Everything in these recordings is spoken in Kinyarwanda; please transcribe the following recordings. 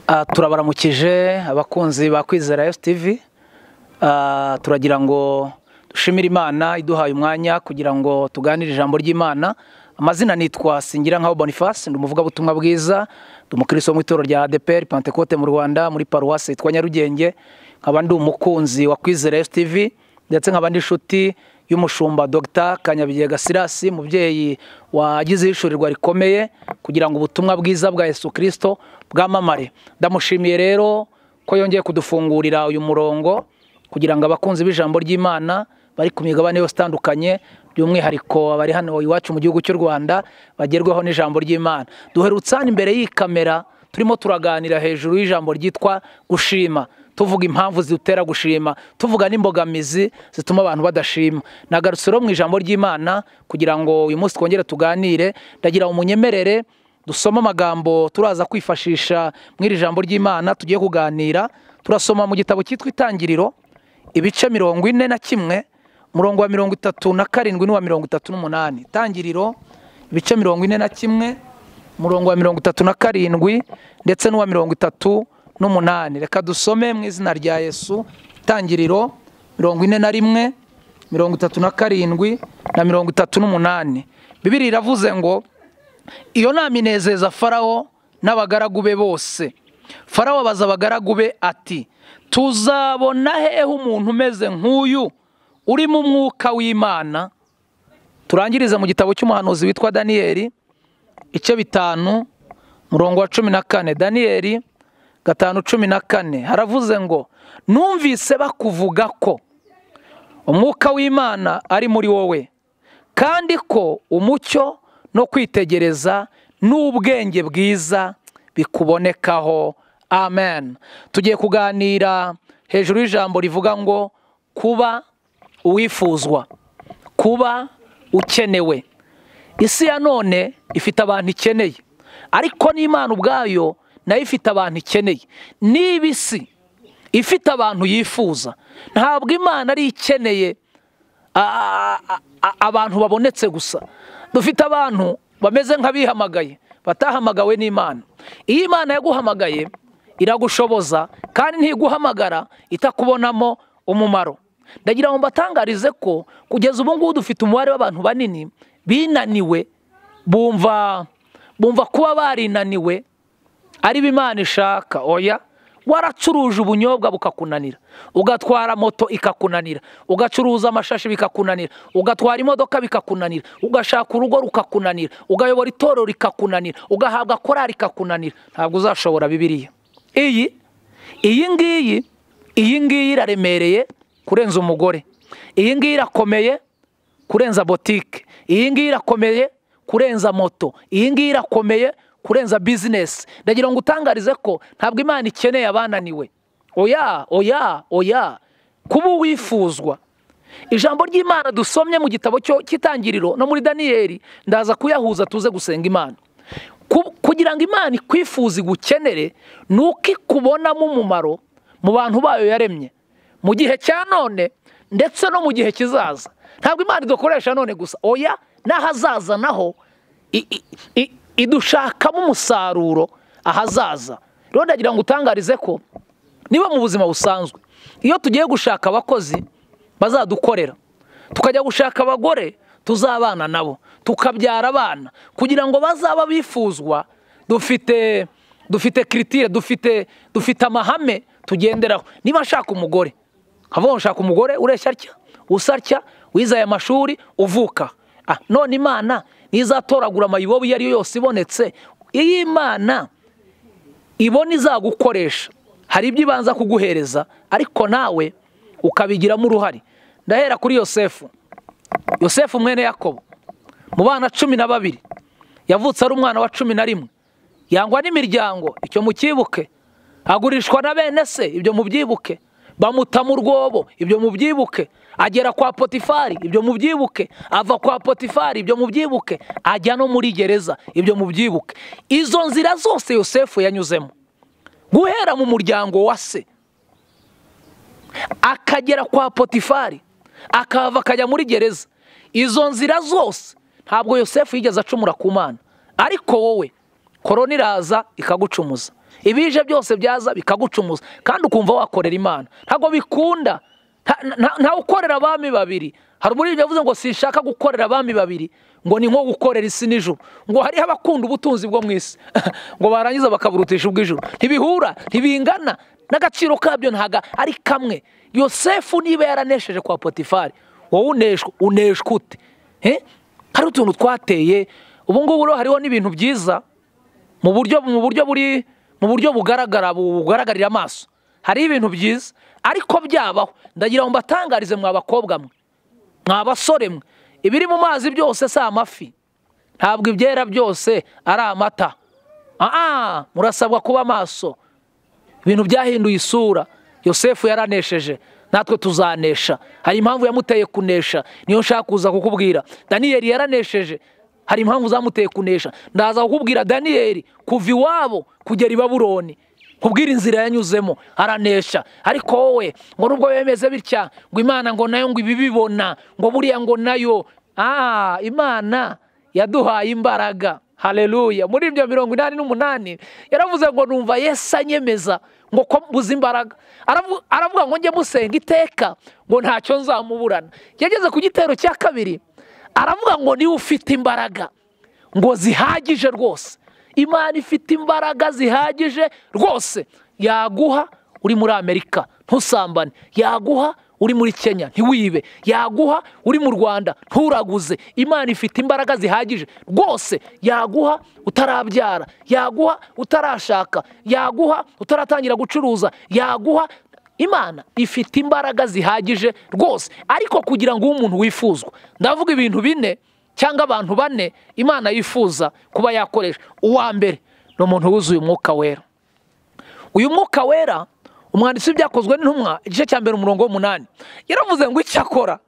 turabaramukije abakunzi ba kwizera TV turagira ngo dushimire imana iduhaye umwanya kugira ngo tuganire ijambo ry'imana amazina nitwa singira nkaho boniface ndi umuvugabutumwa bwiza ndi umukristo wo mu itorero rya adeperi pantekote mu rwanda muri paruwasi yitwa nyarugenge nkaba ndi umukunzi wa kwizera TV ndetse nkaba ndi inshuti y'umushumba dr kanyabigega sirasi umubyeyi wagize ishurirwa rikomeye kugira ngo ubutumwa bwiza bwa yesu kirisito bwamamare ndamushimiye rero ko yongeye kudufungurira uyu murongo kugira ngo abakunzi b'ijambo ry'imana bari ku migabane yose itandukanye by'umwihariko abari hano iwacu mu gihugu cy'u rwanda bagerweho n'ijambo ry'imana duherutse hano imbere y'iyi kamera turimo turaganira hejuru y'ijambo ryitwa gushima tuvuga impamvu zidutera gushima tuvuga n'imbogamizi zituma abantu badashima nagarutse rero mu ijambo ry'imana kugira ngo uyu munsi twongere tuganire ndagira umunyemerere dusome amagambo turaza kwifashisha mu iri jambo ry'imana tugiye kuganira turasoma mu gitabo cyitwa itangiriro ibice mirongo ine na kimwe umurongo wa mirongo itatu na karindwi n'uwa mirongo itatu n'umunani itangiriro ibice mirongo ine na kimwe umurongo wa mirongo itatu na karindwi ndetse n'uwa mirongo itatu n'umunani reka dusome mu izina rya yesu itangiriro mirongo ine na rimwe mirongo itatu na karindwi na mirongo itatu n'umunani bibiri iravuze ngo iyo nama inezeza farawo n'abagaragu be bose farawo abaza abagaragu be ati tuzabona hehe umuntu umeze nk'uyu urimo umwuka w'imana turangirize mu gitabo cy'umuhanuzi witwa daniyeli ice bitanu murongo wa cumi na kane daniyeli gatanu cumi na kane haravuze ngo numvise bakuvuga ko umwuka w'imana ari muri wowe kandi ko umucyo no kwitegereza n'ubwenge bwiza bikubonekaho amen tugiye kuganira hejuru y'ijambo rivuga ngo kuba uwifuzwa kuba ukenewe isi ya none ifite abantu ikeneye ariko n'imana ubwayo nayo ifite abantu ikeneye niba isi ifite abantu yifuza ntabwo imana ari ikeneye abantu babonetse gusa dufite abantu bameze nk'abihamagaye batahamagawe n'imana iyo imana yaguhamagaye iragushoboza kandi ntiguhamagara itakubonamo umumaro ndagira ngo mbatangarize ko kugeza ubu ngubu dufite umubare w'abantu banini binaniwe bumva bumva kuba barinaniwe ari Imana ishaka oya waracuruje ubunyobwa bukakunanira ugatwara moto ikakunanira ugacuruza amashashi bikakunanira ugatwara imodoka bikakunanira ugashaka urugo rukakunanira ugayobora itorero rikakunanira ugahabwa korari ikakunanira ntabwo uzashobora bibiriya iyi iyi ngiyi iyi ngiyi iraremereye kurenza umugore iyi ngiyi irakomeye kurenza botike iyi ngiyi irakomeye kurenza moto iyi ngiyi irakomeye kurenza bizinesi ndagira ngo utangarize ko ntabwo imana ikeneye abananiwe oya oya oya kuba uwifuzwa ijambo ry'imana dusomye mu gitabo cy'itangiriro no muri daniyeli ndaza kuyahuza tuze gusenga imana kugira ngo imana ikwifuze igukenere ni uko ikubonamo umumaro mu bantu bayo yaremye mu gihe cya none ndetse no mu gihe kizaza ntabwo imana idukoresha none gusa oya n'ahazaza naho idushakamo umusaruro ahazaza rero ndagira ngo utangarize ko niba mu buzima busanzwe iyo tugiye gushaka abakozi bazadukorera tukajya gushaka abagore tuzabana nabo tukabyara abana kugira ngo bazaba bifuzwa dufite dufite kiritire dufite dufite amahame tugenderaho niba nshaka umugore nkavuga ngo nshaka umugore ureshya atya usa atya wize aya mashuri uvuka none imana ntizatoragura amayibobo iyo ariyo yose ibonetse iyo imana ibona izagukoresha hari ibyo ibanza kuguhereza ariko nawe ukabigiramo uruhare ndahera kuri yosefu yosefu mwene yakobo mu bana cumi na babiri yavutse ari umwana wa cumi na rimwe yangwa n'imiryango icyo mucyibuke agurishwa na bene se ibyo mubyibuke bamutamo urwobo ibyo mubyibuke agera kwa potifari ibyo mubyibuke ava kwa potifari ibyo mubyibuke ajya no muri gereza ibyo mubyibuke izo nzira zose yosefu yanyuzemo guhera mu muryango wa se akagera kwa potifari akahava akajya muri gereza izo nzira zose ntabwo yosefu yigeze acumura ku mana ariko wowe korona iraza ikagucumuza ibije byose byaza bikagucumuza kandi ukumva wakorera imana ntabwo bikunda nta- nta- nta ukorera abami babiri hari umuririmbyi yavuze ngo sinshaka gukorera abami babiri ngo ni nko gukorera isi n'ijuru ngo hariho abakunda ubutunzi bwo mu isi ngo barangiza bakaburutisha ubw'ijuru ntibihura ntibingana n'agaciro kabyo ntaga ari kamwe yosefu niba yaranesheje kwa potifari wowe uneshwa uneshwa ute Eh? hari utuntu twateye ubu ngubu rero hariho n'ibintu byiza mu buryo mu buryo buri mu buryo bugaragara bugaragarira amaso hari ibintu byiza ariko byabaho ndagira ngo mbatangarize mwa bakobwa mwe mwa basore mwe ibiri mu mazi byose si amafi ntabwo ibyera byose ari amata aa murasabwa kuba maso ibintu byahinduye isura yosefu yaranesheje natwe tuzanesha hari impamvu yamuteye kunesha niyo nshaka kuza kukubwira daniyeli yaranesheje hari impamvu zamuteye kunesha ndaza kukubwira daniyeli kuva iwabo kugera i babuloni kubwira inzira yanyuzemo aranesha ariko wowe ngo nubwo bemeze bitya ngo imana ngo nayo ngo ibibibona ngo buriya ngo nayo ah imana yaduhaye imbaraga hareruya muri ibyo mirongo inani n'umunani yaravuze ngo numva yesu anyemeza ngo ko mbuze imbaraga Aravu- aravuga ngo njye musenga iteka ngo ntacyo nzamuburana yageze ku gitero cya kabiri aravuga ngo niwe ufite imbaraga ngo zihagije rwose imana ifite imbaraga zihagije rwose yaguha uri muri amerika ntusambane yaguha uri muri kenya ntiwibe yaguha uri mu rwanda nturaguze imana ifite imbaraga zihagije rwose yaguha utarabyara yaguha utarashaka yaguha utaratangira gucuruza yaguha imana ifite imbaraga zihagije rwose ariko kugira ngo ube umuntu wifuzwa ndavuga ibintu bine cyangwa abantu bane imana yifuza kuba yakoresha uwa mbere ni umuntu wuzuye umwuka wera uyu mwuka wera umwanditsi w'ibyakozwe n'intumwa igice cya mbere umurongo w'umunani yaravuze ngo icyo akora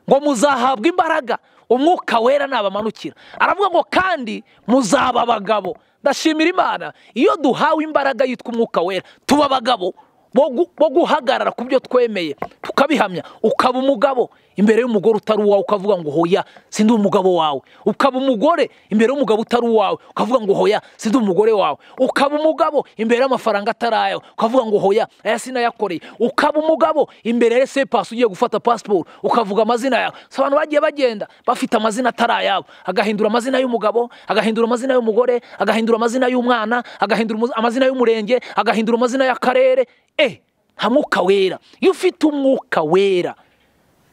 ngo muzahabwe imbaraga umwuka wera nabamanukira aravuga ngo kandi muzaba abagabo ndashimira imana iyo duhawe imbaraga yitwa umwuka wera tuba abagabo bo gu- bo guhagarara ku byo twemeye tukabihamya ukaba umugabo imbere y'umugore utari uwawe ukavuga ngo hoya sindi umugabo wawe ukaba umugore imbere y'umugabo utari uwawe ukavuga ngo hoya sindi umugore wawe ukaba umugabo imbere y'amafaranga atari ayawe ukavuga ngo hoya aya sinayakoreye ukaba umugabo imbere ya sepasi ugiye gufata pasiporo ukavuga amazina yawe so abantu bagiye bagenda bafite amazina atari ayabo agahindura amazina y'umugabo agahindura amazina y'umugore agahindura amazina y'umwana agahindura umuzi- amazina y'umurenge agahindura amazina y'akarere eh nta mwuka wera iyo ufite umwuka wera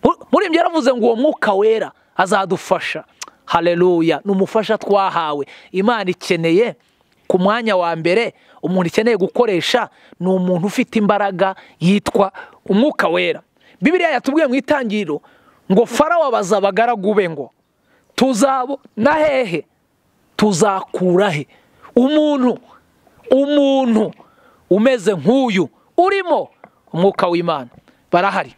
Mu- murembye yaravuze ngo uwo mwuka wera azadufasha hareruya ni umufasha twahawe imana ikeneye ku mwanya wa mbere umuntu ikeneye gukoresha ni umuntu ufite imbaraga yitwa umwuka wera bibiriya yatubwiye mu itangiriro ngo farawo abaza abagaragu be ngo tuzabona hehe tuzakura he umuntu umuntu umeze nk'uyu urimo umwuka w'imana barahari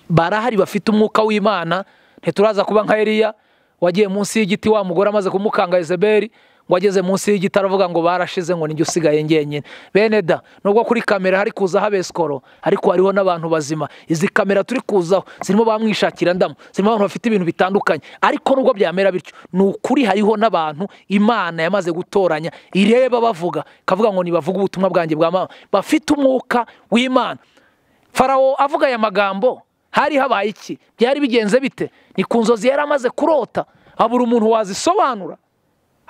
barahari bafite umwuka w'imana ntituraza kuba nka Eliya wagiye munsi y'igiti wa mugore amaze kumukanga Yezebeli ngo ageze munsi y'igiti aravuga ngo barashize ngo nijye usigaye ngenyine bene da nubwo kuri kamera hari kuzaho abesikoro ariko hariho n'abantu bazima izi kamera turi kuzaho zirimo bamwishakira ndamu zirimo abantu bafite ibintu bitandukanye ariko nubwo byamera bityo ni ukuri hariho n'abantu imana yamaze gutoranya ireba bavuga ikavuga ngo nibavuge ubutumwa bwanjye bwa mama bafite umwuka w'imana farawo avuga aya magambo hari habaye iki byari bigenze bite ni ku nzozi yari amaze kurota habura umuntu wazisobanura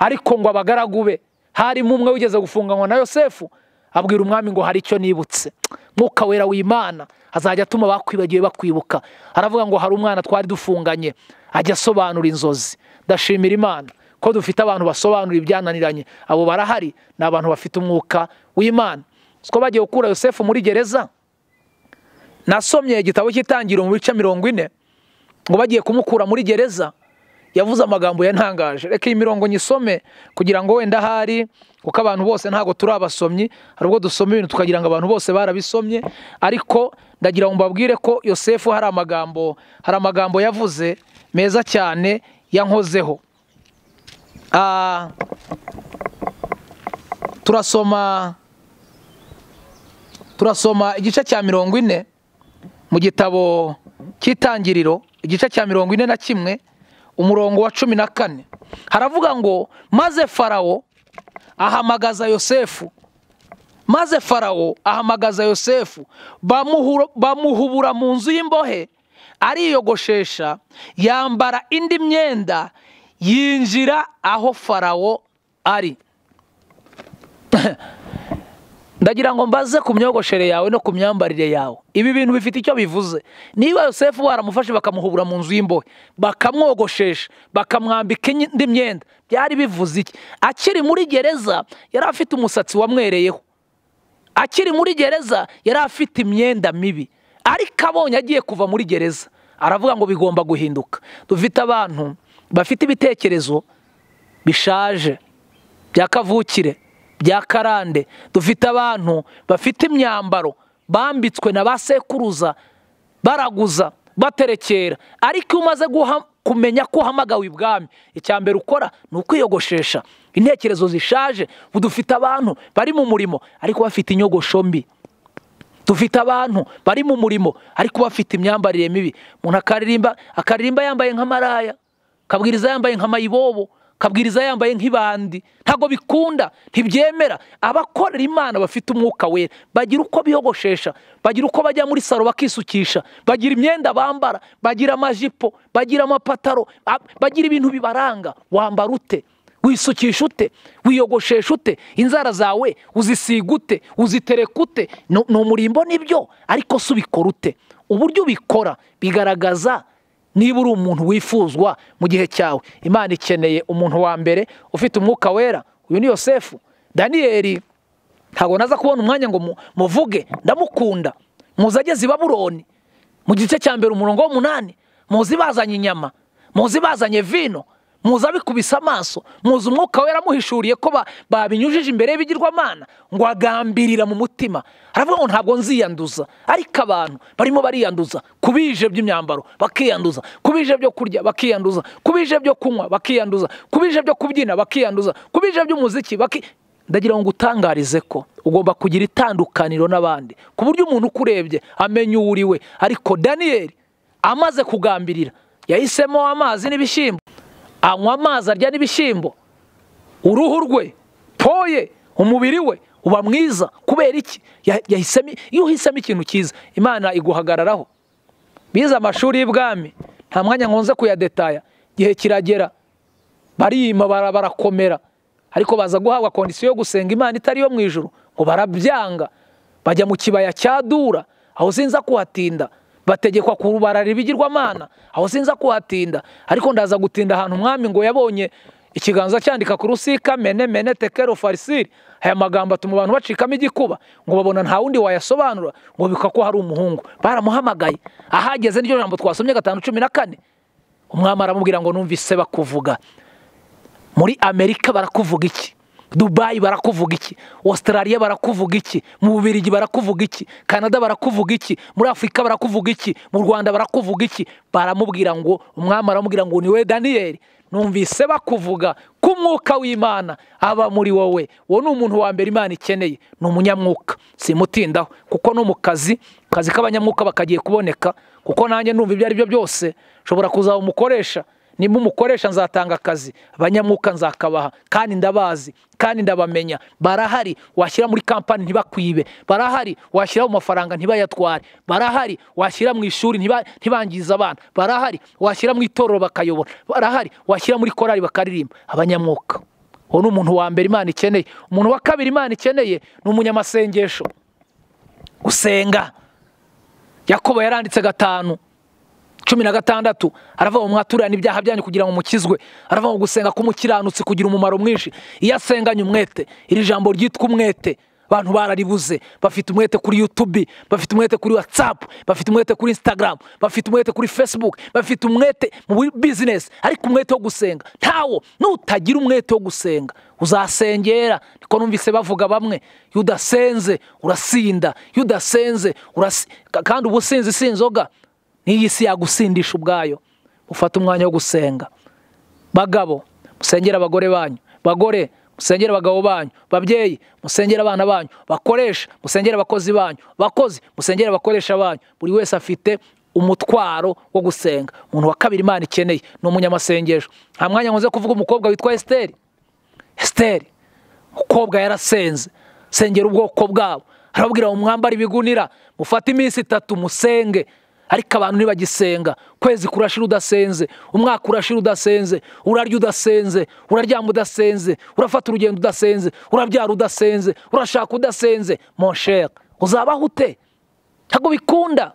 ariko ngo abagaragu be harimo umwe wigeze gufunganywa na yosefu abwira umwami ngo hari icyo nibutse mwuka wera w'imana azajya atuma bakwibagiwe bakwibuka aravuga ngo hari umwana twari dufunganye ajya asobanura inzozi ndashimira imana ko dufite abantu basobanura ibyananiranye abo barahari ni abantu bafite umwuka w'imana siko bagiye gukura yosefu muri gereza nasomye igitabo cy'itangiriro mu bice mirongo ine ngo bagiye kumukura muri gereza yavuze amagambo yantangaje reka iyi mirongo nyisome kugira ngo wenda ahari kuko abantu bose ntabwo turi abasomyi hari ubwo dusoma ibintu tukagira ngo abantu bose barabisomye ariko ndagira ngo mbabwire ko yosefu hari amagambo hari amagambo yavuze meza cyane yankozeho Ah, turasoma turasoma igice cya mirongo ine mu gitabo cy'itangiriro igice cya mirongo ine na kimwe umurongo wa cumi na kane haravuga ngo maze farawo ahamagaza yosefu maze farawo ahamagaza yosefu bamuhuro- bamuhubura mu nzu y'imbohe ariyogoshesha yambara indi myenda yinjira aho farawo ari ndagira ngo mbaze ku myogoshere yawe no ku myambarire yawe ibi bintu bifite icyo bivuze niba yosefu baramufashe bakamuhubura mu nzu y'imbohe bakamwogoshesha bakamwambika indi myenda byari bivuze iki akiri muri gereza yari afite umusatsi wamwereyeho akiri muri gereza yari afite imyenda mibi ariko abonye agiye kuva muri gereza aravuga ngo bigomba guhinduka dufite abantu bafite ibitekerezo bishaje bya kavukire bya karande dufite abantu bafite imyambaro bambitswe na ba sekuruza baraguza baterekera ariko iyo umaze guha- kumenya ko uhamagawe ibwami icya mbere ukora ni ukwiyogoshesha intekerezo zishaje ubu dufite abantu bari mu murimo ariko bafite inyogosho mbi dufite abantu bari mu murimo ariko bafite imyambarire mibi umuntu akaririmba akaririmba yambaye nk'amaraya kabwiriza yambaye nk'amayibobo kabwiriza yambaye nk'ibandi ntabwo bikunda ntibyemera abakorera imana bafite umwuka wera bagira uko biyogoshesha bagira uko bajya muri saro bakisukisha bagira imyenda bambara bagira amajipo bagira amapataro a- bagira ibintu bibaranga wambara ute wisukisha ute wiyogoshesha ute inzara zawe uzisiga ute uzitereka ute ni ni umurimbo nibyo ariko se ubikora ute uburyo ubikora bigaragaza niba uri umuntu wifuzwa mu gihe cyawe imana ikeneye umuntu wa mbere ufite umwuka wera uyu ni yosefu daniyeli ntabwo naza kubona umwanya ngo mu- muvuge ndamukunda muzi ageze i babuloni mu gice cya mbere umurongo w'umunani muzi bazanye inyama muzi bazanye vino muzi abikubise amaso muzi umwuka wera amuhishuriye ko ba- babinyujije imbere y'ibigirwamana ngo agambirira mu mutima aravuga ngo ntabwo nziyanduza ariko abantu barimo bariyanduza ku bije by'imyambaro bakiyanduza ku bije byo kurya bakiyanduza ku bije byo kunywa bakiyanduza ku bije byo kubyina bakiyanduza ku bije by'umuziki baki ndagira ngo ngutangarize ko ugomba kugira itandukaniro n'abandi ku buryo umuntu ukurebye amenya uwo uri we ariko daniyeli amaze kugambirira yahisemo amazi n'ibishyimbo anywa amazi arya n'ibishyimbo uruhu rwe poye umubiri we uba mwiza kubera iki Ya- yahisemo iyo uhisemo ikintu cyiza imana iguhagararaho bize amashuri y'ibwami nta mwanya nkunze kuyadetaya igihe kiragera barima bara- barakomera ariko baza guhabwa kondisiyo yo gusenga imana itari yo mu ijuru ngo barabyanga bajya mu kibaya cya dura aho sinza kuhatinda bategekwa kubarara ibigirwamana aho sinza kuhatinda ariko ndaza gutinda ahantu umwami ngo yabonye ikiganza cyandika ku rusika mene mene tekero farisiri aya magambo atuma abantu bacikamo igikuba ngo babona nta wundi wayasobanura ngo bika ko hari umuhungu baramuhamagaye ahageze n'iryo jambo twasomye gatanu cumi na kane umwami aramubwira ngo numvise bakuvuga muri amerika barakuvuga iki dubayi barakuvuga iki australia barakuvuga iki mu bubirigi barakuvuga iki canada barakuvuga iki muri afurika barakuvuga iki mu rwanda barakuvuga iki baramubwira ngo umwami aramubwira ngo ni we daniyeli numvise bakuvuga ko umwuka w'imana aba muri wowe uwo ni umuntu wa mbere imana ikeneye ni umunyamwuka simutindaho kuko no mu kazi akazi k'abanyamwuka bakagiye kuboneka kuko nanjye numva ibyo ari byo byose nshobora kuzaba umukoresha nimba umukoresha nzatanga akazi abanyamwuka nzakabaha kandi ndabazi kandi ndabamenya barahari washyira muri kampani ntibakwibe barahari washyira mu mafaranga ntibayatware barahari washyira mu ishuri ntiba- ntibangize abana barahari washyira mu itorero bakayobora barahari washyira muri korari bakaririmba abanyamwuka uwo ni umuntu wa mbere imana ikeneye umuntu wa kabiri imana ikeneye ni umunyamasengesho gusenga yakobo yaranditse gatanu cumi na gatandatu aravuga ngo mwaturane ibyaha byanyu kugira ngo mukizwe aravuga ngo gusenga k'umukiranutsi kugira umumaro mwinshi iyo asenganye umwete iri jambo ryitwa umwete abantu bararibuze bafite umwete kuri yutubi bafite umwete kuri watsapu bafite umwete kuri insitagaramu bafite umwete kuri fesibuku bafite umwete mu bizinesi ariko umwete wo gusenga ntawo nutagira umwete wo gusenga uzasengera niko numvise bavuga bamwe iyo udasenze urasinda iyo udasenze urasi kandi uba usinzi si inzoga n'iyi si yagusindisha ubwayo ufata umwanya wo gusenga bagabo musengera abagore banyu bagore musengera abagabo banyu babyeyi musengera abana banyu bakoresha musengera abakozi banyu bakozi musengera abakoresha banyu buri wese afite umutwaro wo gusenga umuntu wa kabiri imana ikeneye ni umunyamasengesho nta mwanya nkunze kuvuga umukobwa witwa esiteri esiteri kobwa yarasenze sengera ubwoko bwabo arababwira ngo mwambare ibigunira mufate iminsi itatu musenge ariko abantu ntibagisenga kwezi kurashira udasenze umwaka urashira udasenze urarya udasenze uraryama udasenze urafata urugendo udasenze urabyara udasenze urashaka udasenze monshera uzabaho ute ntabwo bikunda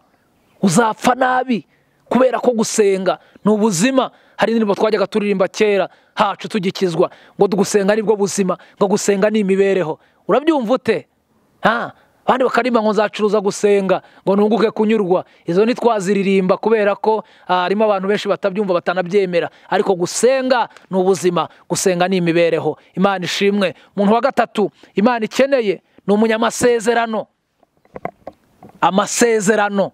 uzapfa nabi kubera ko gusenga ni ubuzima hari indirimbo twajyaga turirimba kera hacu tugikizwa ngo gusenga nibwo buzima ngo gusenga ni imibereho urabyumva ute ha abandi bakarimba ngo nzacuruza gusenga ngo nunguke kunyurwa izo ntitwaziririmba kubera ko ah, harimo abantu benshi batabyumva batanabyemera ariko gusenga ni ubuzima gusenga ni imibereho imana ishimwe umuntu wa gatatu imana ikeneye ni umunyamasezerano amasezerano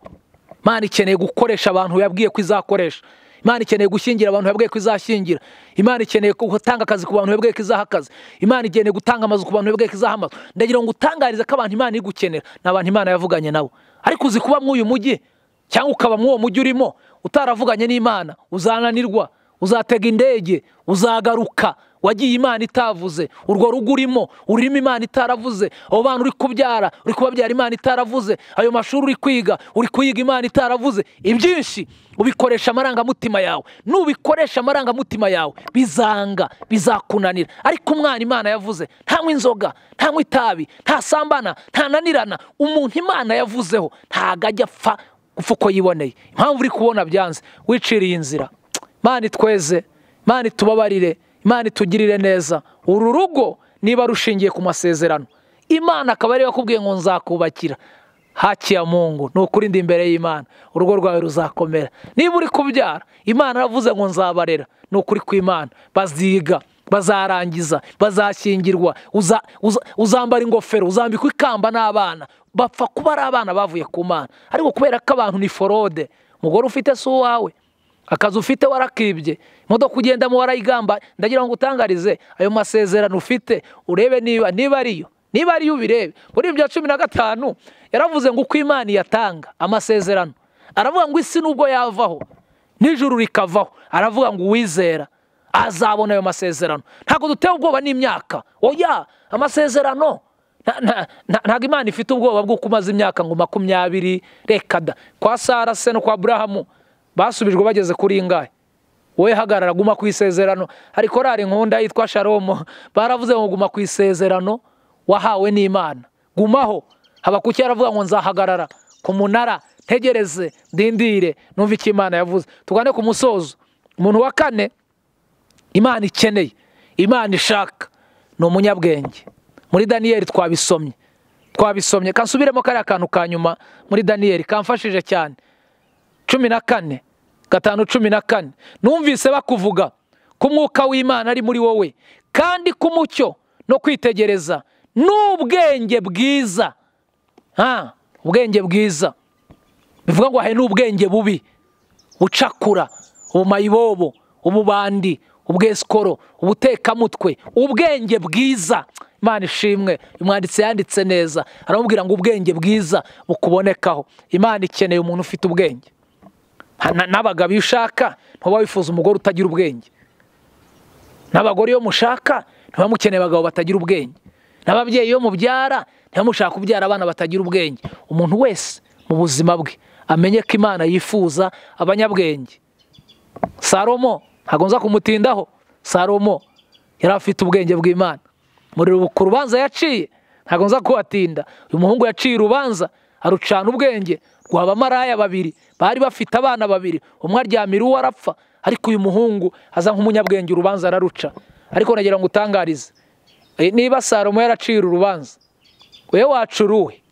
imana ikeneye gukoresha abantu yabwiye ko izakoresha imana ikeneye gushyingira abantu yabwiye ko izashyingira imana ikeneye gutanga akazi ku bantu yabwiye ko izaha akazi imana ikeneye gutanga amazu ku bantu yabwiye ko izaha amazu ndagira ngo utangarize ko abantu imana iri gukenera ni abantu imana yavuganye nabo ariko uzi kuba mw'uyu mujyi cyangwa ukaba mw'uwo mujyi urimo utaravuganye n'imana uzananirwa uzatega indege uzagaruka wagiye imana itavuze urwo rugo urimo urimo imana itaravuze abo bana uri kubyara uri kubabyara imana itaravuze ayo mashuri uri kwiga uri kuyiga imana itaravuze ibyinshi ubikoresha amarangamutima yawe nubikoresha amarangamutima yawe bizanga bizakunanira ariko umwana imana yavuze ntanywa inzoga ntanywa itabi ntasambana ntananirana umuntu imana yavuzeho ntago ajya apfa gupfa uko yiboneye impamvu uri kubona byanze wiciriye inzira Imana itweze Imana itubabarire Imana itugirire neza uru rugo niba rushingiye ku masezerano imana akaba ariyo yakubwiye ngo nzakubakira haki ya mungu ni ukuri ndi imbere y'imana urugo rwawe ruzakomera niba uri kubyara imana aravuze ngo nzabarera ni ukuri kw'imana baziga bazarangiza bazashyingirwa uza- uza- uzambara ingofero uzambikwa ikamba n'abana bapfa kuba ari abana bavuye ku mana ariko kubera ko abantu ni forode umugore ufite si uwawe akazi ufite warakibye imodoka ugendamo warayigamba ndagira ngo utangarize ayo masezerano ufite urebe niba niba ariyo niba ariyo ubirebe muri ibyo cumi na gatanu yaravuze ngo uko imana iyatanga amasezerano aravuga ngo isi nubwo yavaho n'ijuru rikavaho aravuga ngo uwizera azabona ayo masezerano ntabwo duteye ubwoba n'imyaka oya amasezerano nta- nta- nta- ntabwo imana ifite ubwoba bw'uko umaze imyaka ngo makumyabiri reka da kwa sara se no kwa burahamu basubijwe bageze kuri ingahe wowe hagarara guma ku isezerano hari korari nkunda yitwa sharomo baravuze ngo guma ku isezerano wahawe n'imana gumaho habakuki yaravuga ngo nzahagarara ku munara ntegereze ndindire numva icyo imana yavuze tugane ku musozo umuntu wa kane imana ikeneye imana ishaka ni umunyabwenge muri daniyeli twabisomye twabisomye kansubiremo kariya kantu ka nyuma muri daniyeli kamfashije cyane cumi na kane gatanu cumi na kane numvise bakuvuga ko umwuka w'imana ari muri wowe kandi ko umucyo no kwitegereza n'ubwenge bwiza ha ubwenge bwiza bivuga ngo hari n'ubwenge bubi bucakura ubumayibobo ububandi ubwesikoro ubutekamutwe ubwenge bwiza imana ishimwe umwanditsi yanditse neza aramubwira ngo ubwenge bwiza bukubonekaho imana ikeneye umuntu ufite ubwenge Ha- na- n'abagabo iyo ushaka ntuba wifuza umugore utagira ubwenge n'abagore iyo mushaka ntiba mukeneye abagabo batagira ubwenge n'ababyeyi iyo mubyara ntiba mushaka kubyara abana batagira ubwenge umuntu wese mu buzima bwe amenye ko imana yifuza abanyabwenge salomo ntabwo nza kumutindaho salomo yari afite ubwenge bw'imana muri rubu- ku rubanza yaciye ntabwo nza kuhatinda uyu muhungu yaciye urubanza arucana ubwenge rwa bamaraya babiri bari bafite abana babiri umwe aryamira uwo arapfa ariko uyu muhungu aza nk'umunyabwenge urubanza araruca ariko nagira ngo utangarize Eh, niba salomo yaraciye urubanza we waca uruhe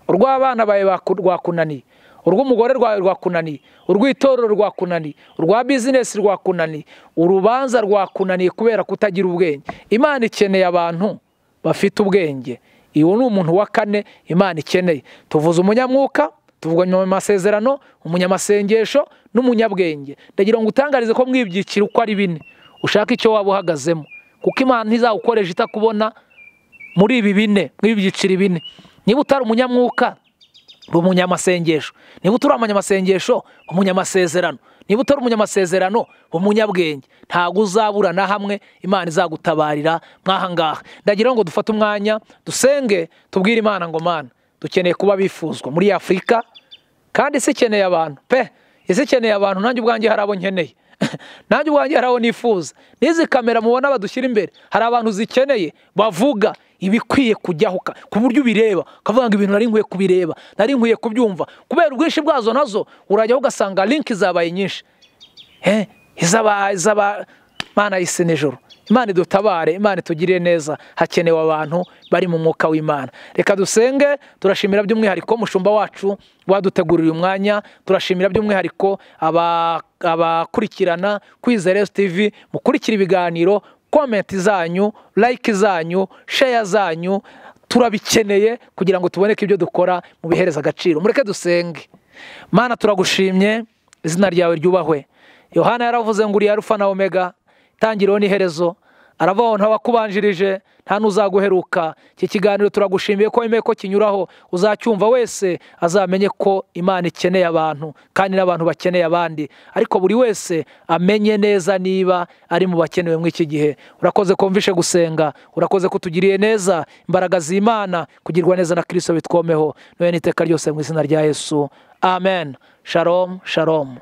urw'abana bawe baku- rwakunaniye urw'umugore rwawe rwakunaniye urw'itorero rwakunaniye urwa bizinesi rwakunaniye urubanza rwakunaniye kubera kutagira ubwenge imana ikeneye abantu bafite ubwenge uwo ni umuntu wa kane imana ikeneye tuvuze umunyamwuka tuvuga mu masezerano umunyamasengesho n'umunyabwenge ndagira ngo utangarize ko mwibyikira uko ari bine ushaka icyo waba uhagazemo kuko imana ntizawukoresha itakubona muri ibi bine muri ibi byiciro bine niba utari umunyamwuka ba umunyamasengesho niba utari umunyamasengesho ba umunyamasezerano niba utari umunyamasezerano umunyabwenge ntabwo uzabura na hamwe imana izagutabarira mwahangaha ndagira ngo dufate umwanya dusenge tubwire imana ngo mana dukeneye kuba bifuzwa muri afurika kandi isi ikeneye abantu pe isi ikeneye abantu nanjye ubwanjye hari abo nkeneye nanjye ubwanjye hari abo nifuza n'izi kamera mubona badushyira imbere hari abantu zikeneye bavuga ibikwiye kujyaho ku buryo ubireba ukavuga ngo ibintu nari nkwiye kubireba nari nkwiye kubyumva kubera ubwinshi bwazo nazo urajyaho ugasanga linki zabaye nyinshi iz'abana y'isi nijoro imana idutabare imana itugirire neza hakenewe abantu bari mu mwuka w'imana reka dusenge turashimira by'umwihariko mushumba wacu wadutegurira umwanya turashimira by'umwihariko abakurikirana kwizera tivi mukurikira ibiganiro komenti zanyu layike zanyu sheya zanyu turabikeneye kugira ngo tuboneke ibyo dukora mu bihereza agaciro mureke dusenge mana turagushimye izina ryawe ryubahwe yohana yaravuze ngo uriya rufa na omega itangiriro n'iherezo aravuga ntawakubanjirije nta n'uzaguheruka iki kiganiro turagushimiye ko wemewe ko kinyuraho uzacyumva wese azamenye ko imana ikeneye abantu kandi n'abantu bakeneye abandi ariko buri wese amenye neza niba ari mu bakenewe muri iki gihe urakoze kumvishe gusenga urakoze kutugiriye neza imbaraga z'imana kugirwa neza na kirisito bitwomeho n'iteka ryose mu izina rya yesu amen sharomu sharomu